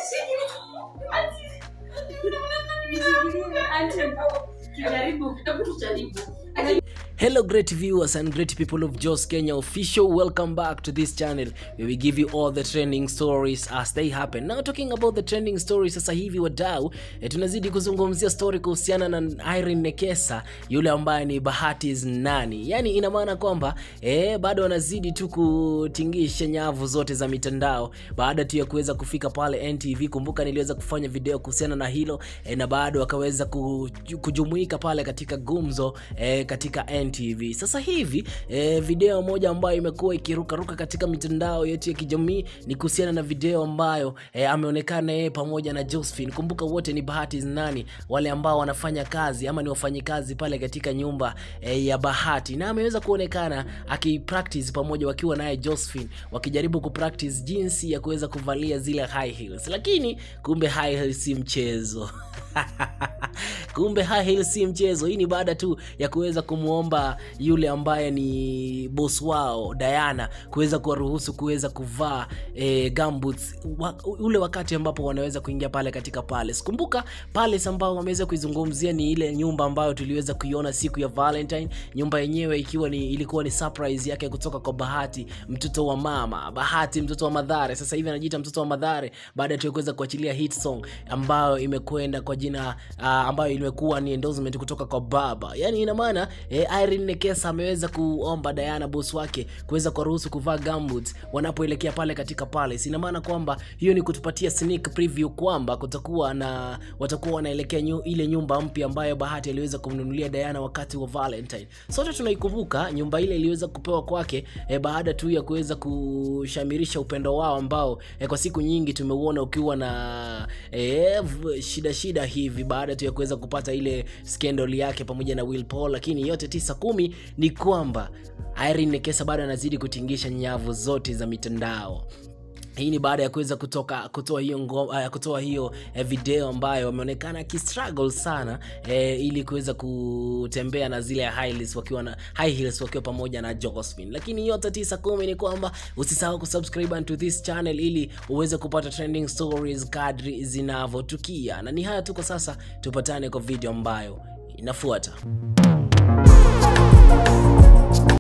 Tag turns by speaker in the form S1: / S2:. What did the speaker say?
S1: Hello, great viewers and great people of Jos Kenya official. Welcome back to this channel where we give you all the trending stories as they happen. Now talking about the trending stories, sasa hivi wadau, eh, tunazidi kuzungumzia story kuhusiana na Irene Nekesa, yule ambaye ni Bahati's nani. Yani ina maana kwamba eh, bado wanazidi tu kutingisha nyavu zote za mitandao baada tu ya kuweza kufika pale NTV. Kumbuka niliweza kufanya video kuhusiana na hilo eh, na bado wakaweza kuju- kujumuika pale katika gumzo eh, katika NTV. Sasa hivi eh, video moja ambayo imekuwa ikirukaruka katika mitandao yetu ya kijamii ni kuhusiana na video ambayo eh, ameonekana yeye pamoja na Josephine. Kumbuka wote ni Bahati nani, wale ambao wanafanya kazi ama ni wafanyikazi pale katika nyumba eh, ya Bahati, na ameweza kuonekana akipractice pamoja wakiwa naye Josephine, wakijaribu kupractice jinsi ya kuweza kuvalia zile high heels, lakini kumbe high heels si mchezo kumbe high heels si mchezo. Hii ni baada tu ya kuweza kumwomba yule ambaye ni boss wao Diana kuweza kuwaruhusu kuweza kuvaa e, gumboots wa, ule wakati ambapo wanaweza kuingia pale katika palace. Kumbuka palace ambao wameweza kuizungumzia ni ile nyumba ambayo tuliweza kuiona siku ya Valentine, nyumba yenyewe ikiwa ni ilikuwa ni surprise yake kutoka kwa Bahati, mtoto wa mama Bahati, mtoto wa Madhare. Sasa hivi anajiita mtoto wa Madhare baada tu ya kuweza kuachilia hit song ambayo imekwenda kwa jina uh, ambayo imekuwa ni endorsement kutoka kwa baba. Yani ina maana eh, Irene Nekesa ameweza kuomba Diana boss wake kuweza kuwaruhusu kuvaa gumboots wanapoelekea pale katika palace. Ina maana kwamba hiyo ni kutupatia sneak preview kwamba kutakuwa na watakuwa wanaelekea nyu, ile nyumba mpya ambayo Bahati aliweza kumnunulia Diana wakati wa Valentine. Sote tunaikumbuka nyumba ile iliweza kupewa kwake eh, baada tu ya kuweza kushamirisha upendo wao ambao eh, kwa siku nyingi tumeuona ukiwa na eh, v- shida shida hivi baada tu ya kuweza kupata ile scandal yake pamoja na Will Paul, lakini yote tisa kumi ni kwamba Irene Nekesa bado anazidi kutingisha nyavu zote za mitandao hii ni baada ya kuweza kutoka kutoa hiyo ngoma, uh, kutoa hiyo eh, video ambayo ameonekana akistruggle sana eh, ili kuweza kutembea na zile high heels wakiwa na high heels wakiwa pamoja na Josephine. Lakini yote tisa kumi ni kwamba usisahau kusubscribe to this channel ili uweze kupata trending stories kadri zinavyotukia, na ni haya tu kwa sasa, tupatane kwa video ambayo inafuata.